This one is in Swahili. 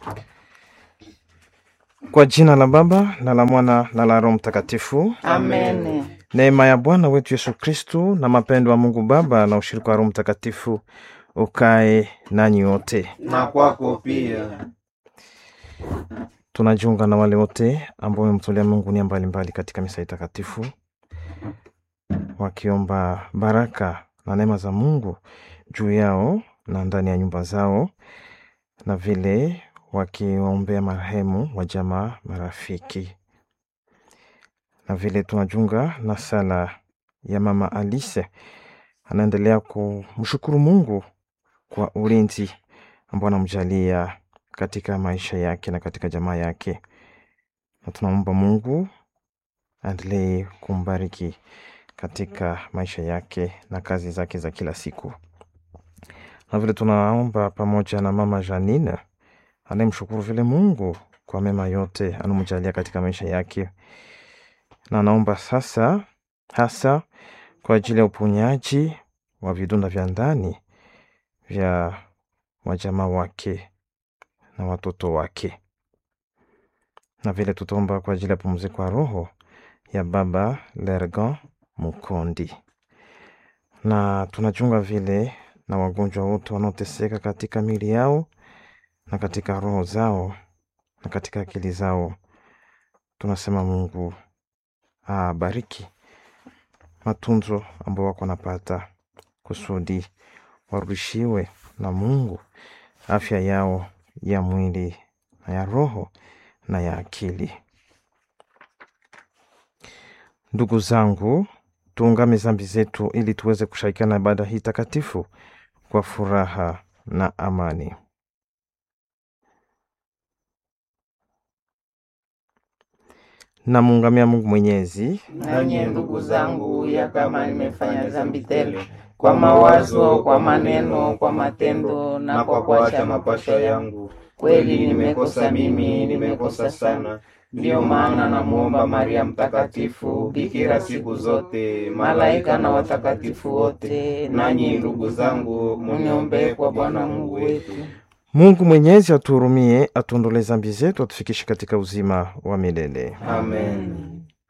Kwa jina la Baba na la Mwana na la Roho Mtakatifu. Amen. Neema ya Bwana wetu Yesu Kristu na mapendo ya Mungu Baba na ushirika wa Roho Mtakatifu ukae nanyi wote. Na kwako pia. Tunajiunga na wale wote ambao wamemtolea Mungu nia mbalimbali katika misa hii takatifu, wakiomba baraka na neema za Mungu juu yao na ndani ya nyumba zao, na vile wakiwaombea marehemu wa jamaa, marafiki, na vile tunajiunga na sala ya Mama Alice anaendelea kumshukuru Mungu kwa ulinzi ambao anamjalia katika maisha yake na katika jamaa yake, na tunaomba Mungu aendelee kumbariki katika maisha yake na kazi zake za kila siku, na vile tunaomba pamoja na mama Janine anayemshukuru vile Mungu kwa mema yote anamjalia katika maisha yake, na anaomba sasa hasa kwa ajili ya uponyaji wa vidonda vya ndani vya wajamaa wake na watoto wake, na vile tutaomba kwa ajili ya pumziko ya roho ya baba Lergan Mukondi, na tunachunga vile na wagonjwa wote wanaoteseka katika miili yao na katika roho zao na katika akili zao. Tunasema Mungu abariki matunzo ambao wako napata kusudi warudishiwe na Mungu afya yao ya mwili na ya roho na ya akili. Ndugu zangu, tuungame zambi zetu ili tuweze kushirikiana na ibada hii takatifu kwa furaha na amani. Namuungamia Mungu Mwenyezi Nanyi ndugu zangu, ya kama nimefanya dhambi tele kwa mawazo, kwa maneno, kwa matendo na kwa kuacha mapasho yangu, kweli nimekosa mimi, nimekosa sana. Ndiyo maana namuomba Maria Mtakatifu, bikira siku zote, malaika na watakatifu wote, nanyi ndugu zangu, muniombee kwa Bwana Mungu wetu. Mungu Mwenyezi atuhurumie, atuondolee zambi zetu, atufikishe katika uzima wa milele. Amen.